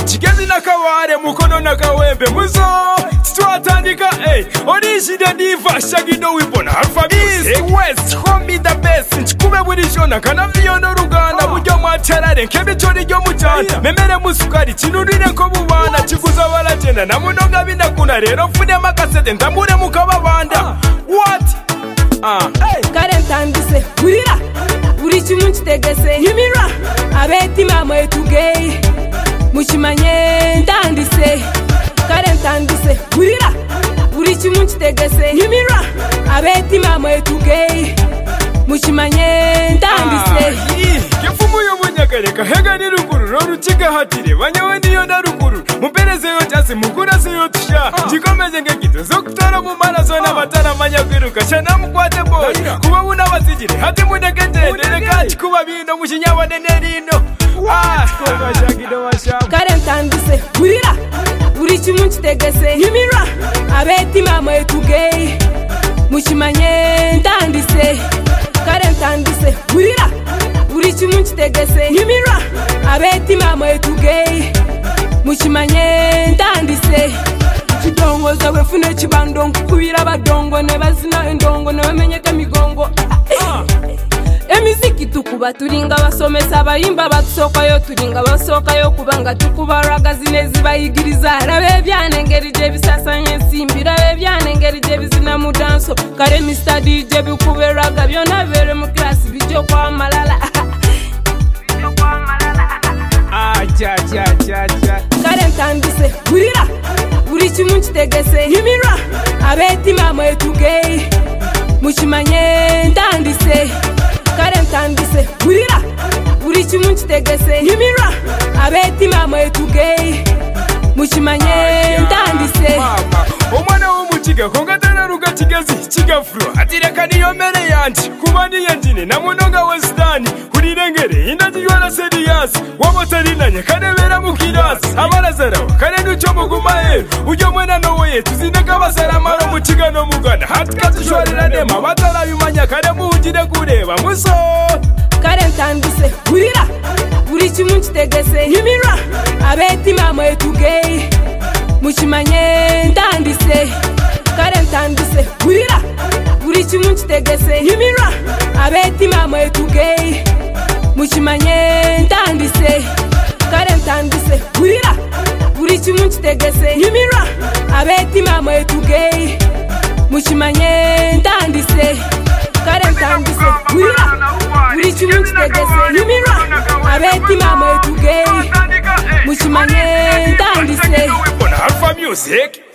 kigezi n'akabare mukono na kawembe muzo twatandika ey origine diva shagido wibona alpha music west homi the best nchikume burisho na kanaviyo no ruganda buryo mwacarare nk'ebico niryo mucana memere musukari kinurire ko bubana kiguza baragenda na munoga binakuna rero mfunemo agasete ndamure mukababanda what ah kare ntandise wirira buri kimwe nkitegese yimira abeta imama yetugeyi mukimanye ndandise kare ntandise wirira buri kimwe nkitegese yimira abeta imama yetugeyi mukimanye ndandise Yafumuye umunyagareka hega ni ruguru rora ukigahatire banyawe niyo na ruguru mumperezeyo cyasi mukuraseyo tusha gikomeze nk'egito zo gutora mu maraso n'abataramanya kwiruka shana mukwate boy kuba bunabazigire hati munegeterere kandi kuba bino mushinyabonene rino twashagido washamu kare ntandise wirira buri kimwe nkitegese yimira abeta imama yetugeyi mukimanye ndandise kare ntandise wirira buri kimwe nkitegese yimira abeta imama yetugeyi mukimanye ndandise kidongoza wefune kibandongo kubira abadongo ne bazina endongo ne bamenyeka emigongo emiziki tukuba tulinga basomesa abayimba batusookayo tulinga basookayo kubanga tukuba ragazina ezibayigiriza raba ebyana engeri gye bisasanya ensimbi raba ebyana engeri gye bizina mu danso kale mistadi gye bikuba eraga byona bibeere mu kirasi bijja okwamalala kale ntandise wulira buli kimu nkitegese yimirwa abeetima mwetugeyi mukimanye ntandise kale ntandise wulira buli kimu nkitegese yimirwa abeetima mwetugeyi mukimanye ntandise mama umwana w'umukiga ko ngatararuka kigezi kigafuro ati reka niyo mere yanjye kuba niyo njine na munoga wa sitani kurirengere indagirwa na seriyasi wabotarinanye karebera mu kirasi abarazarawo kare nuco mugumaye ujyo mwana nowe tuzinde kabasaramaro mu kigano mugana hati kazishorera nema batarabimanya kare muhugire kureba muso kale ntandise wulira buli kimu nkitegese yimirwa abeetima mwetugeyi mukimanye ntandise kale ntandise wulira buli kimu nkitegese yimirwa abeetima mwetugeyi mukimanye ntandise kale ntandise wulira buli kimu nkitegese yimirwa abeetima mwetugeyi mukimanye ntandise kale ntandise wulira buri kimu nkitegese yimirwa abeetima mwetugeyi mukimanye ntandise Alpha music